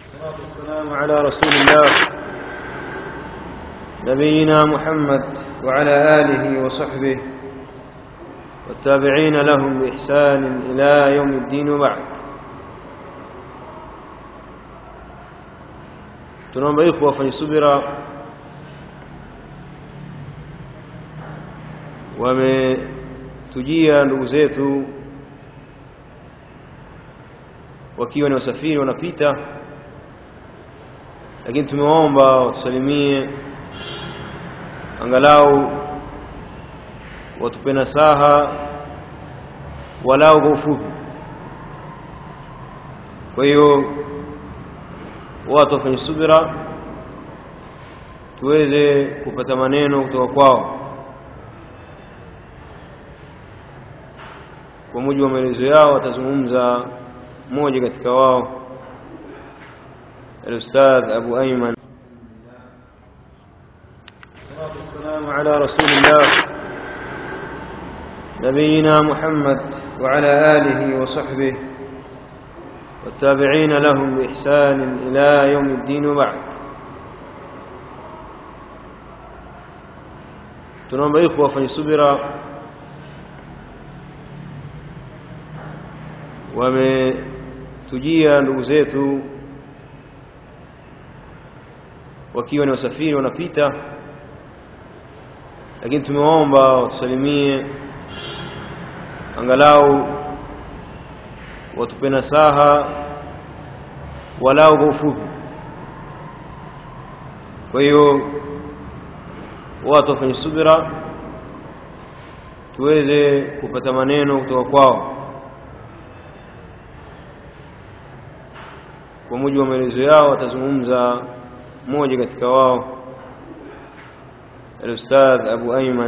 والصلاة والسلام على رسول الله نبينا محمد وعلى آله وصحبه والتابعين لهم بإحسان إلى يوم الدين وبعد tunaomba ikhwa wafanye subira wametujia ndugu zetu wakiwa ni wasafiri wanapita lakini tumewaomba watusalimie angalau watupe nasaha walau kwa ufupi kwa hiyo watu wafanye subira tuweze kupata maneno kutoka kwao kwa mujibu wa maelezo yao watazungumza mmoja katika wao الأستاذ أبو أيمن الصلاة والسلام على رسول الله نبينا محمد وعلى آله وصحبه والتابعين لهم بإحسان إلى يوم الدين وبعد tunaomba ikhwa wafanye subira wametujia ndugu zetu wakiwa ni wasafiri wanapita lakini tumewaomba watusalimie angalau watupe nasaha walau kwa ufupi kwa hiyo watu wafanye subira tuweze kupata maneno kutoka kwao kwa mujibu wa maelezo yao watazungumza mmoja katika wao الأستاذ أبو أيمن